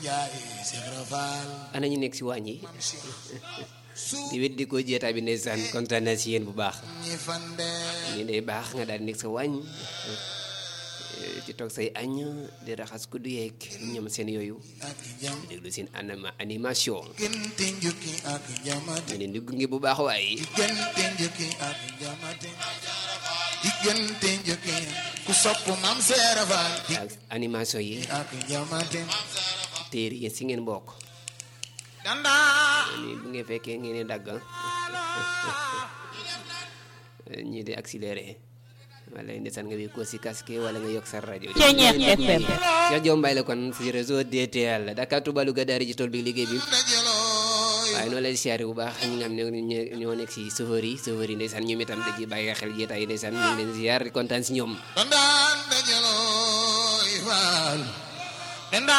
ana ñu nekk si waañ yi di wét di ko jeetaay bi ndeysaan kontaan naa si yéen bu baax ñu day baax nga daal di nekk sa waañ ci toog say añ di raxas ku du yeeg ñoom seen yooyu di déglu seen anima animation ñu leen di gunge bu baax waaye diggante njëkke ku sopp mam seera faal ak animation yi ak njamate téere yi si ngeen bokk danda ni bu ngeen fekkee ngeen di dagg ñii di accéléré wala ndeysaan nga wéy ko si casque wala nga yokk sa rajo Ceeñeex FM. Cheikh Diom Mbaye la kon si réseau DTL Dakar Touba Louga daari ji tool bi liggéey bi dajalooy waaye noonu lay siyaare bu baax ñi nga xam ne ñoo ñoo nekk si chauffeur yi chauffeur yi ndeysaan ñoom itam da ciy bàyyi xel jeetaay yi ndeysaan ñu ngi leen siyaar di kontaan si ñoom dandaan dajalooy faal danda